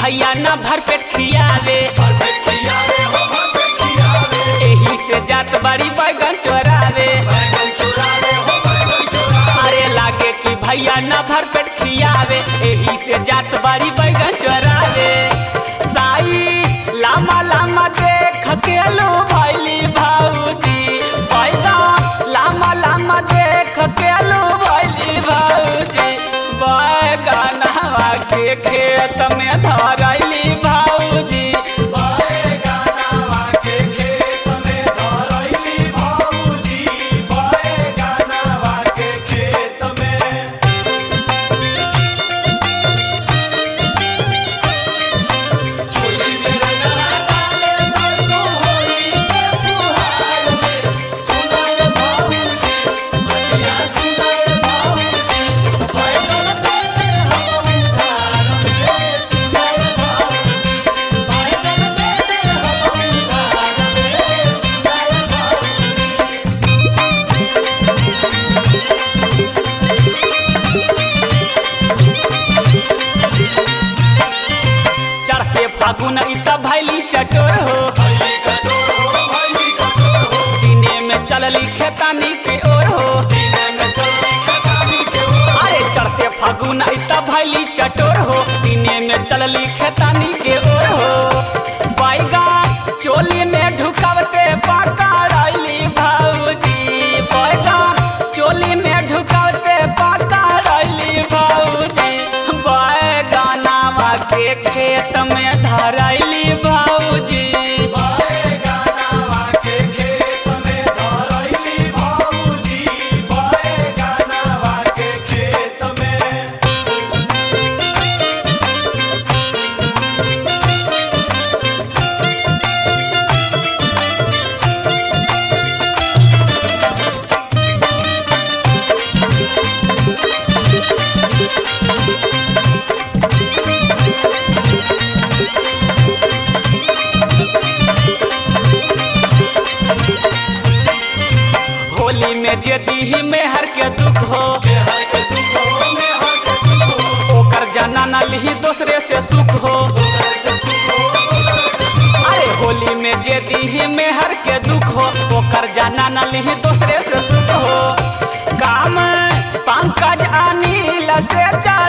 भैया न भर पेट खियावे एही से जात बड़ी बैगन चोरावे अरे लागे कि भैया न भर पेट खियावे एही से जात बड़ी बैगन चोरावे साई लामा लामा देख के लो भैली भाऊजी बैगन लामा लामा देख के लो भैली भाऊजी बैगनवा के खेत में धरैली भाऊजी चढ़ के फागुन इ त भैली चटोर हो दिने में चलली खेतानी के ओर हो अरे चढ़ते फागुन इ त भैली चटोर हो दिने में चलली खेतानी के ओर हो बैगन चोली में ढुकवते पकड़ैली भौजी बैगन चोली में ढुकवते पकड़ैली भौजी बैगनावा के खेत में धरैली भौजी होली में जे दीही मेहर के दुख हो ओकर जना न लिही दूसरे से सुख हो अरे होली में जे दीही मेहर के दुख हो ओकर जना न लिही दूसरे से सुख हो काम पंकज अनिल से चा